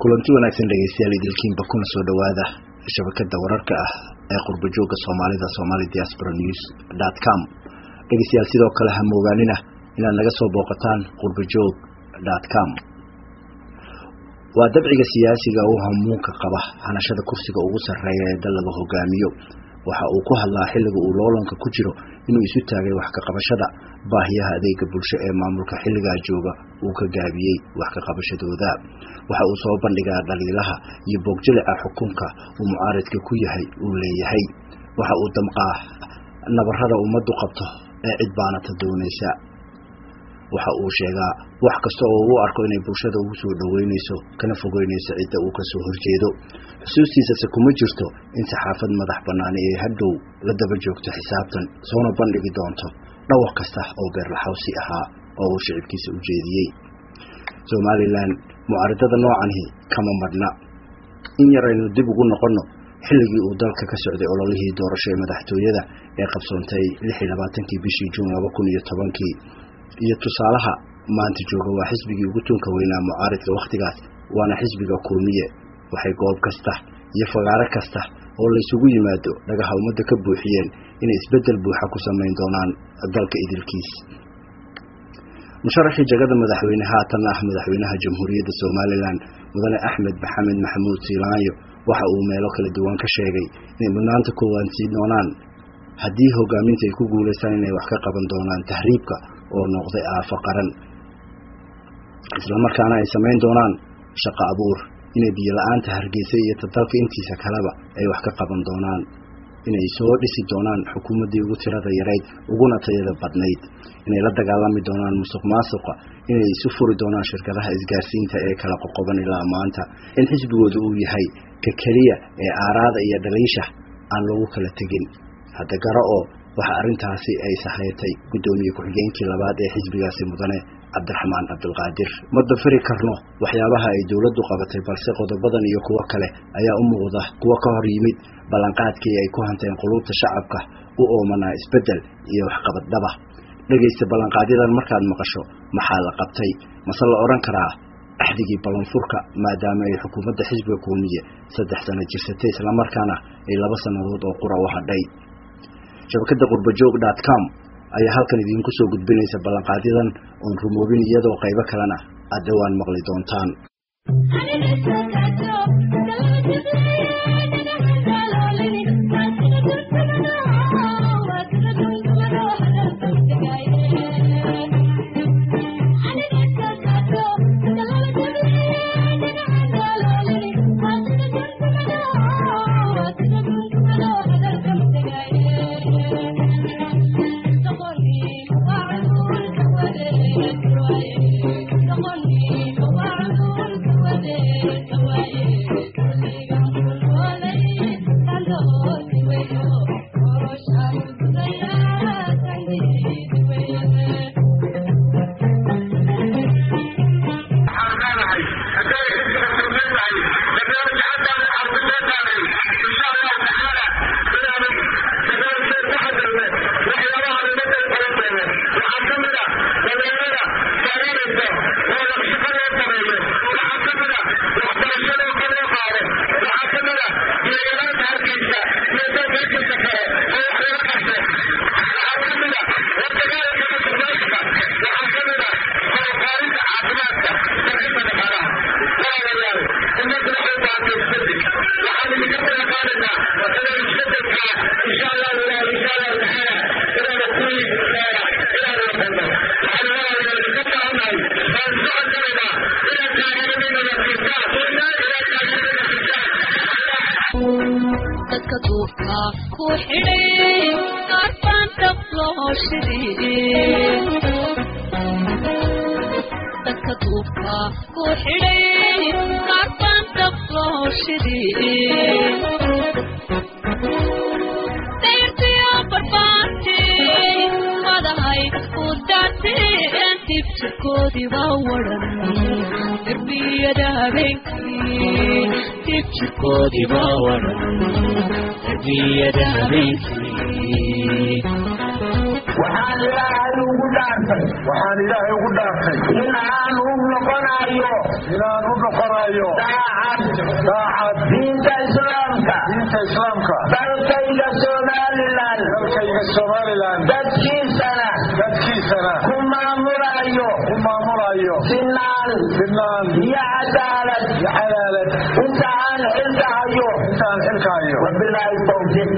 kulanti wanaagsan dhegeystayaal idilkiinba kuna soo dhowaada shabakada wararka ah ee qurba jooga soomaalida somali diaspora news dot com dhegeystayaal sidoo kale ha moogaanina inaad naga soo booqataan qurbajoog dot com waa dabciga siyaasiga u hamuunka qaba hanashada kursiga ugu sarreeya ee dal laga hogaamiyo waxa uu ku hadlaa xilliga uu loolanka ku jiro inuu isu taagay wax ka qabashada baahiyaha adeega bulsho ee maamulka xilligaa jooga uu ka gaabiyey wax ka qabashadooda waxa uu soo bandhigaa dhaliilaha iyo boogjalica xukunka uu mucaaridka ku yahay uu leeyahay waxa uu damqaa nabarada ummaddu qabto ee cid baanata doonaysa waxa uu sheegaa wax kasta oo uu arko inay bulshada ugu soo dhoweynayso kana fogeynayso cidda uu kasoo horjeedo xusuustiisase kuma jirto in saxaafad madax bannaani ee hadhow la daba joogto xisaabtan soona bandhigi doonto dhawr kasta oo beerlaxawsi ahaa oo uu shicibkiisa u jeediyey somalilan mucaaridada noocani kama madhna in yar aynu dib ugu noqonno xilligii uu dalka ka socday ololihii doorasho ee madaxtooyada ee qabsoontay lix iyo labaatankii bishii juun laba kun iyo tobankii iyo tusaalaha maanta jooga waa xisbigii ugu tunka weynaa mucaaridka wakhtigaas waana xisbiga kulmiye waxay goob kasta iyo fagaaro kasta oo laysugu yimaado dhagaha ummadda ka buuxiyeen inay isbeddel buuxa ku samayn doonaan dalka idilkiis musharaxii jagada madaxweyne haatanna ah madaxweynaha jamhuuriyadda somalilan mudane axmed maxamed maxamuud siilaanyo waxa uu meelo kala duwan ka sheegay inay mudnaanta koowaad sii doonaan haddii hogaaminta ay ku guulaystaan inay wax ka qaban doonaan tahriibka oo noqday aafo qaran islamarkaana ay samayn doonaan shaqo abuur inay biyo la-aanta hargeysa iyo tadalka intiisa kaleba ay wax ka qaban doonaan inay soo dhisi doonaan xukuumaddii ugu tirada yarayd uguna tayada badnayd inay la dagaalami doonaan musuq maasuqa inay isu furi doonaan shirkadaha isgaarsiinta ee kala qoqoban ilaa maanta in xisbigooda uu yahay ka keliya ee aaraada iyo dhaliisha aan lagu kala tegin hadda garo oo waxa arrintaasi ay sahayrtay guddoomiye ku-xigeenkii labaad ee xisbigaasi mudane cabdiraxmaan cabdulqaadir ma dafiri karno waxyaabaha ay dowladdu qabatay balse qodobadan iyo kuwo kale ayaa u muuqda kuwo ka hor yimid ballanqaadkii ay ku hanteen quluubta shacabka u oomanaa isbeddel iyo waxqabaddhaba dhegaysta ballanqaadyadan markaad maqasho maxaa la qabtay mase la odhan karaa axdigii ballanfurka maadaama ay xukuumadda xisbiga kuumiye saddex sano jirsatay islamarkaana ay laba sannadood oo qura u hadhay shabakadda qurbajoog dot com ayaa halkan idiinku soo gudbinaysa ballanqaadyadan oon rumoobin iyadoo qaybo kalena aad dhowaan maqli doontaan waxaan ilaahay ugu dhaartay waxaan ilaahay ugu dhaartay in aan u noqonayo inaan u noqonayo daaca daacad diinta islaamka diinta islaamka dalkayga somalilan dalkayga somalilan dadkiisana dadkiisana ku maamulayo ku maamulayo sinaan sinaan iyo cadaalad iyo cadaalad inta aan xilka hayo intaan xilka hayo wabilaahi tawfiiq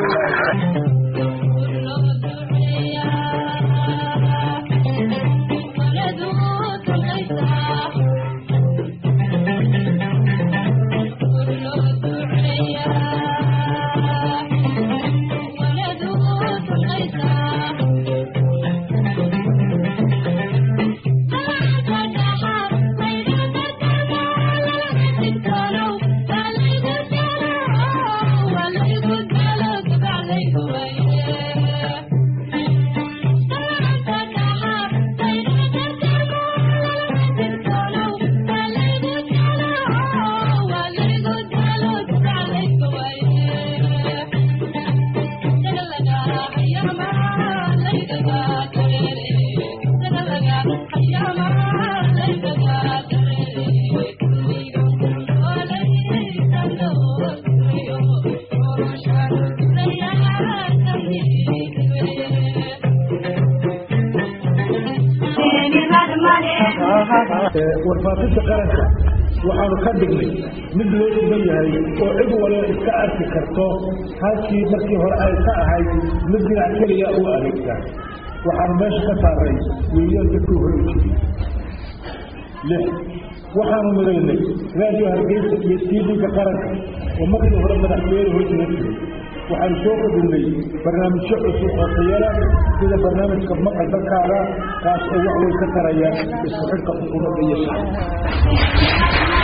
warfaafinta qaranka waxaanu ka dhignay mid loo sugan yahay oo cid waliba iska arki karto halkii markii hore ay ka ahayd mid dhinac keliya u adeegta waxaanu meesha ka saaray weeyaan dadkuu hore u jiray lix waxaanu midaynay raadiyo hargeysa iyo tv-ga qaranka oo markii hore madaxweyne hojiga jiray waxaanu soo kordhinay barnaamijyo cusub oo tayala sida barnaamijka maqal dalkaaga kaas oo wax weyn ka taraya isku xidhka xukuumadda iyo shacabka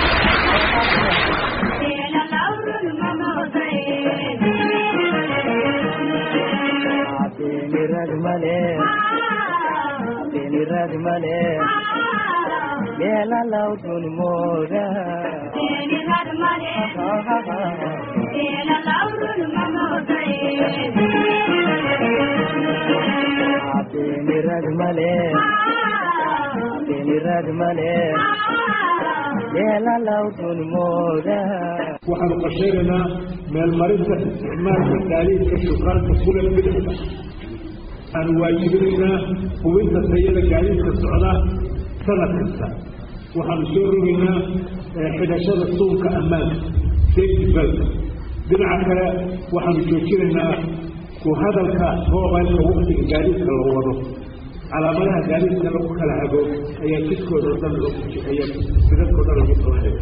waxaanu qorsheynaynaa meelmarinta isticmaalka gaadiidka shukaanka kule bidixda waxaanu waajibinaynaa hubinta tayada gaadiidka socda sanad kasta waxaanu soo rogaynaa xidhashada suunka ammaanka safety belt dhinaca kale waxaanu joojinaynaa ku hadalka mobilka waktiga gaadiidka la wado calaamadaha gaadiidka lagu kala hago ayaa jidkooda o dhan ayaa sidadkao dhan lagu sameynaya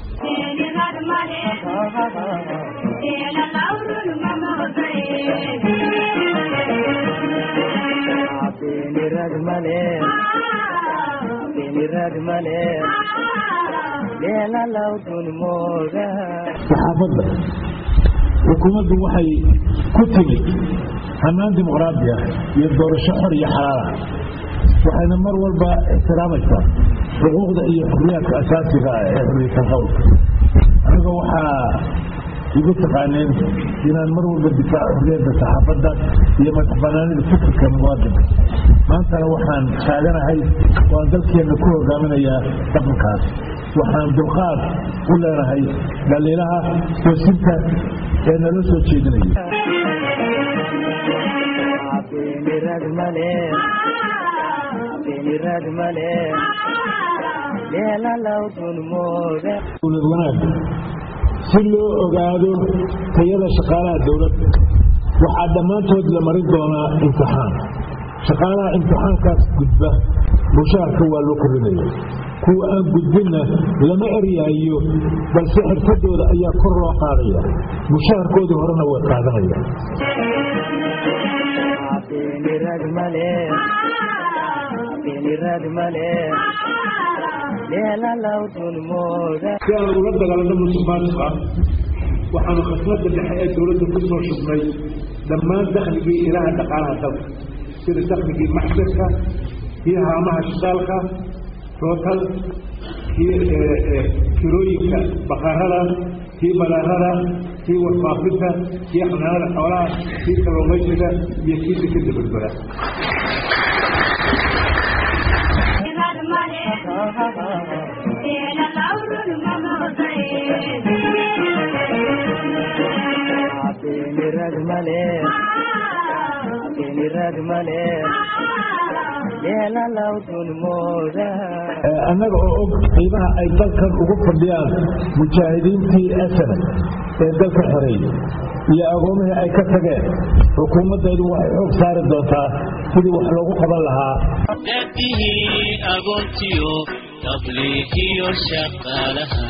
saxaafadda xukuumaddu waxay ku timid hannaan dimuqraadi ah iyo doorasho xor iyo xalaal ah waxayna mar walba ixtiraamaysaa xuquuqda iyo xurriyaadka asaasiga ah ee xurriyatan qowlka aniga waxaa igu taqaaneen inaan mar walba difaaco xurriyadda saxaafadda iyo madax banaanida fikirka muwaadinka maantana waxaan taaganahay waan dalkeenna ku hogaaminayaa dhaqankaas waxaan dulqaad u leenahay dhaliilaha toosinta ee naloo soo jeedinaya dowlad wanaag si loo ogaado tayada shaqaalaha dowladda waxaa dhammaantood la marin doonaa imtixaan shaqaalaha imtixaankaas gudba mushaarka waa loo korinaya kuwa aan gudbinna lama eryaayo balse xirfadooda ayaa kor loo qaadaya mushaharkoodii horena way qaadanayaan si aan ula dagaalano musuqmaasuqa waxaanu khasnada dhexe ee dowladda ku soo shubnay dhammaan dakhligii ilaha dhaqaalaha dalka sida dakhligii maxsirka kii haamaha shidaalka tootal kii kirooyinka baqarada kii badaarada kii warfaafinta kii xanaanada xoolaha kii kalluumaysiga iyo kii dekeda badbada Thank you. beeniraad male beeniraad male yeelalawdun mooda annaga oo og qiimaha ay dalkan ugu fadhiyaan mujaahidiintii asana ee dalka xoreeyey iyo agoomihii ay ka tageen xukuumaddeedu waxay xoog saari doontaa sidii wax loogu qaban lahaa daadihii agoontiyo tabliiqiyo shaqaalaha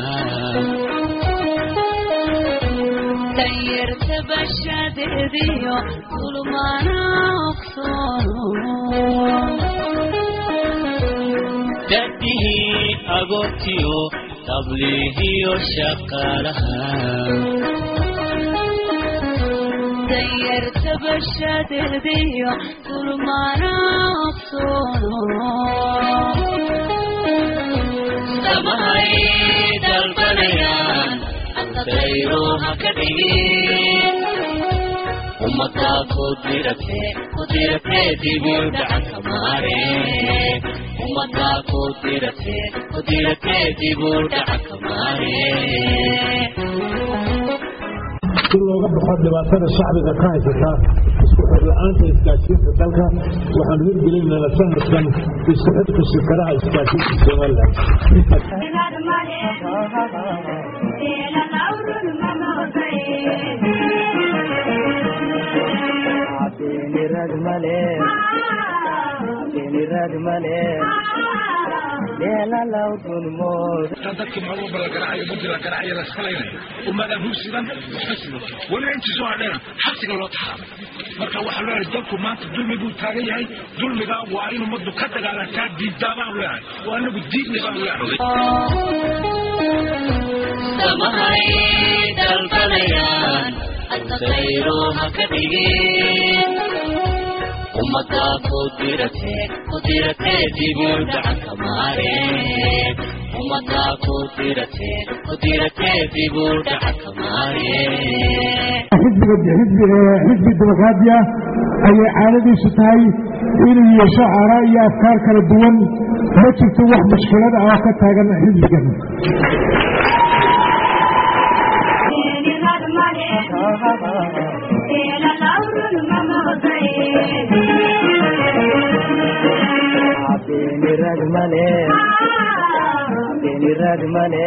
danyarta bashadeediyo kulmaana ogsoono daadihii agoontiyo tabliiqiyo shaqaalaha danyarta bashadeediyo kulmaana ogsoono samahay dalbanayaan ardayro ha ka dhigin ummaddaa ku dirate ku dirate dibu dhacanka maare ummaddaa ku dirate ku dirate dibu dhacanka maare si looga baxo dhibaatada shacbiga ka haysata isku xir la-aanta isgaadhsiinta dalka waxaanu hirgelinayna sanadkan isku xidhka shirkadaha isgaadhsiinta somalilan beeniraad male beeniraad male yeelalawdun mooda dadkii maxuu balagaracayo mudi la garacayo la iskalaynayo ummadaan hursidan waxba sido weliba intii soo hadheena xabsiga loo taxaabay marka waxaa loo yahay dalku maanta dulmi buu taagan yahay dulmiga waa in ummaddu ka dagaalantaa diiddaa baan leeyahay waa anagu diidni baan leeyahay samahay dalbanayaan ardayro ha ka dhigin ummaddaa ku dirate ku dirate dibu dhacanka maare ummaddaa ku dirate ku dirate dibu dhacanka maare xisbiga xisbi dimuqraadiya ayay caadadiisu tahay inuu yeesho aaraa iyo afkaar kala duwan ma jirto wax mushkilad ah oo ka taagan xisbigan beeniraad male beeniraad male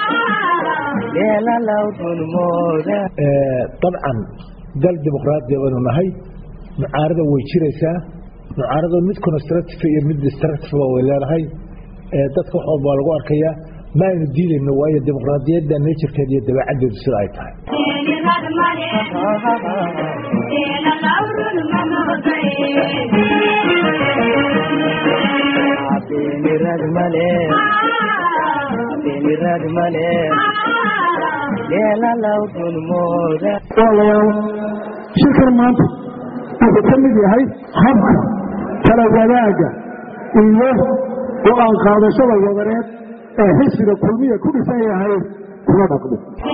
yeelalawdun mooda dabcan dal dimuqraadiya baynu nahay mucaarada way jiraysaa mucaarado mid constructive iyo mid destructive way leedahay dadka wax walba waa lagu arkayaa ma aynu diidayno waayo dimuqraadiyadda nature-keeda iyo dabeecaddeedu sida ay tahay beeniraad male beeniraad male yeelalawdun mooda walaalayaal shirkan maanta wuxuu ka mid yahay habka kala wadaaga iyo go-aan qaadashada wadareed ee xisbiga kulmiya ku dhisan yahay kuna dhaqmo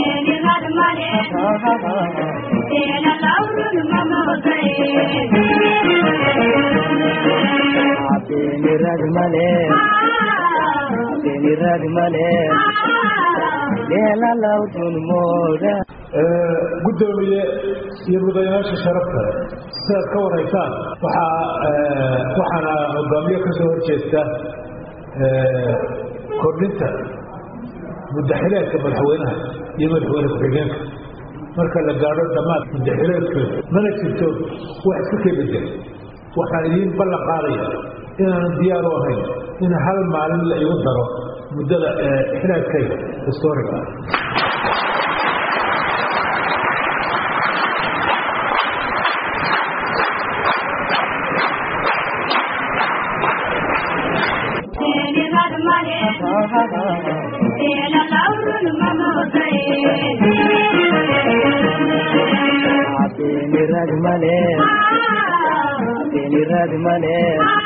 beeniraad male beeniraad male yeelalawdun mooda gudoomiye iyo mudanayaasha sharafta sidaad ka waraysaan waxaa waxaana hogaamiye ka soo horjeesta kordhinta mudaxileedka madaxweynaha iyo madaxweyne ku-xigeenka marka la gaadho dhammaad mudaxileedkooda mana jirto wax iska kee bedel waxaan idiin ballan qaadaya inaanan diyaar u ahayn in hal maalin la igu daro muddada xilaadkayga historiga ah beeniraad male beeniraad male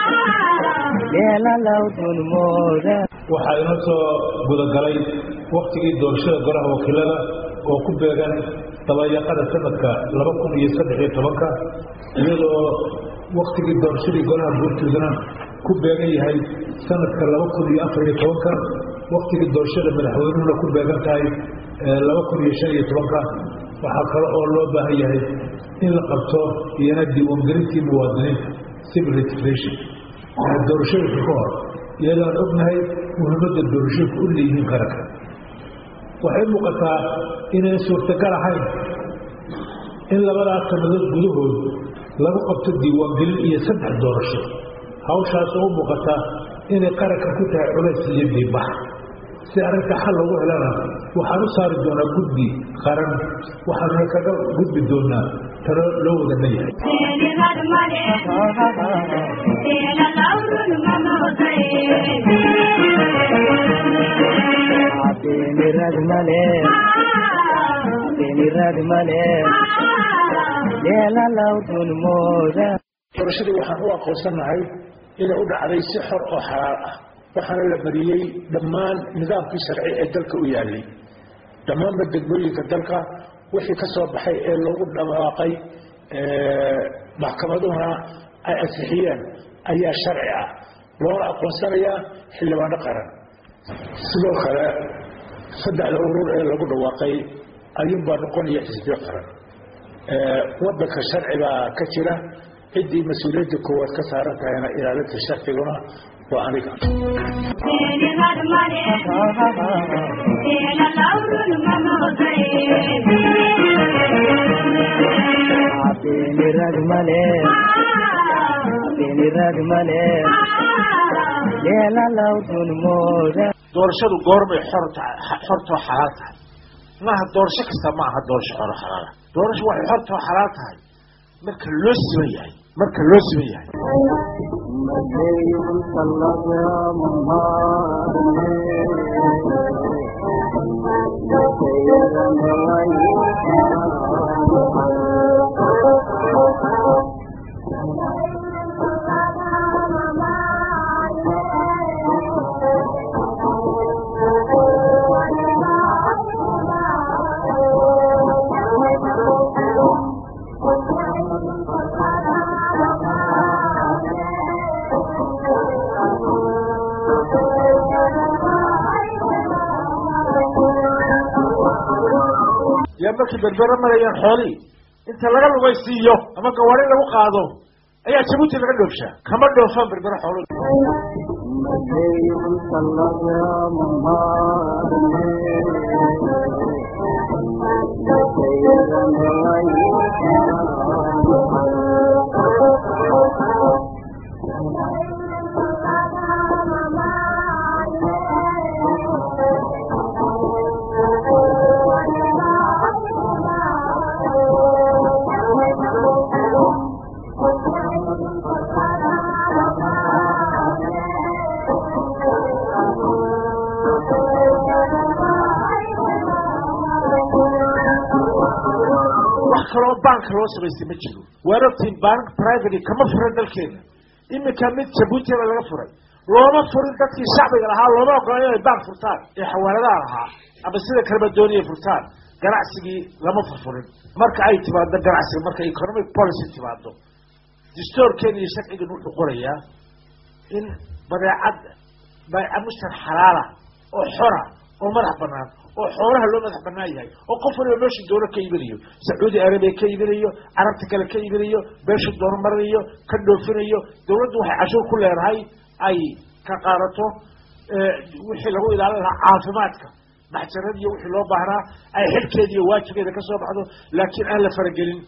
yeelalawdun mooda waxaa inoo soo gudagalay waktigii doorashada golaha wakiilada oo ku beegan dabayaqada sanadka laba kun iyo saddex iyo tobanka iyadoo waktigii doorashadii golaha guurtoodana ku beegan yahay sanadka laba kun iyo afar iyo tobanka waktigii doorashada madaxweynuhuna ku beegan tahay laba kun iyo shan iyo tobanka waxaa kale oo loo baahan yahay in la qabto iyana diiwaangelintii muwaadiniinta civil registration doorashooyinka ka hor iyadoo aan ognahay muhiimadda doorashooyinku u leeyihiin qaranka waxay muuqataa inayn suurtagal ahayn in labadaas sannadood gudahood lagu qabto diiwaangelin iyo saddex doorasho hawshaas oo u muuqata inay qaranka ku tahay culays iyo diibax si arrinta xal loogu helana waxaan u saari doonaa guddi qaran waxaanuna kaga gudbi doonaa talo loo wada leeyahay Abinirad male, abinirad male, lela laudun moda. doorashadii waxaan u aqoonsanahay inay u dhacday si xor oo xalaal ah waxaana la mariyey dhammaan nidaamkii sharci ee dalka u yaalay dhammaanba degmooyinka dalka wixii ka soo baxay ee loogu dhawaaqay maxkamaduhuna ay ansixiyeen ayaa sharci ah loona aqoonsanayaa xildhibaano qaran sidoo kale saddexda urur ee lagu dhawaaqay ayuunbaa noqonaya xisbiyo qaran wadanka sharci baa ka jira ciddii mas-uuliyadda koowaad ka saaran tahayna ilaalinta sharciguna waa aniga Abinirad male, abinirad male, lela laudun moda. doorashadu goormay xor tahay xortoo xalaal tahay maaha doorasho kasta ma aha doorasho xoro xalaala doorasho waxay xortoo xalaal tahay marka loo siman yahay marka loo siman yahay yaa markay berbera marayaan xoolihii inta laga lugaysiiyo ama gawaari lagu qaado ayaa jabuuti laga dhoofshaa kama dhoofaan berbera xoolo wax kaloo baanka loo samaystay ma jiro waarabtiin bank private kama furan dalkeena iminka mid jabuutiba laga furay looma furin dadkii shacbiga lahaa looma ogola inay bank furtaan ee xawaaladaha lahaa ama sida kaleba doonaya furtaan ganacsigii lama furfurin marka ay timaado ganacsiga marka economic policy timaado distoorkeena iyo sharcigan wuxuu qorayaa in badeecad badeeca mushtar xalaala oo xora oo madax banaan oo xoolaha loo madax banaan yahay oo qof waliba meeshuu doono ka iibinayo sacuudi arabiya ka iibinayo carabta kale ka iibinayo meeshuu doono marinayo ka dhoofinayo dawladdu waxay cashuur ku leedahay ay ka qaadato wixii lagu ilaalin lahaa caafimaadka maxjarad iyo wixii loo baahnaa ay xilkeeda iyo waajibkeeda ka soo baxdo laakiin aan la faragelin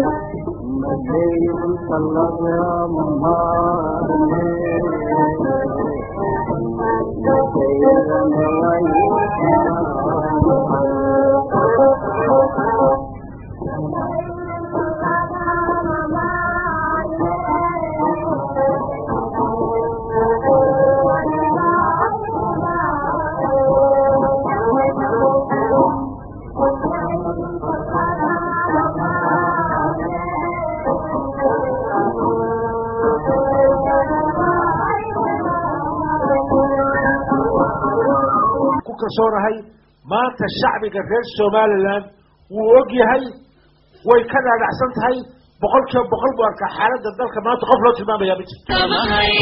ku kalsoonahay maanta shacbiga reer somaliland wuu og yahay way ka dhaadhacsan tahay boqol kiiba boqol buu arkaa xaaladda dalka maanta qof loo tilmaamaya ma jirto samahay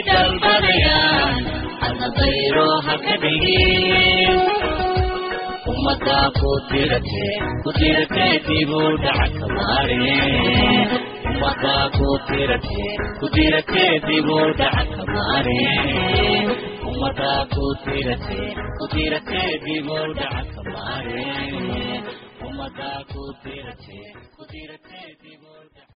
dalbanayaan hadna dayro ha ka dhigin ummadaa ku dirate ku dirate dibu dhaca kamaare ummadaa ku dirate ku dirate dibu dhaca kamaare ummadaa ku dirate ku dirate dibu dhaca kamaare ummadaa ku dirate ku dirate dibu dhaca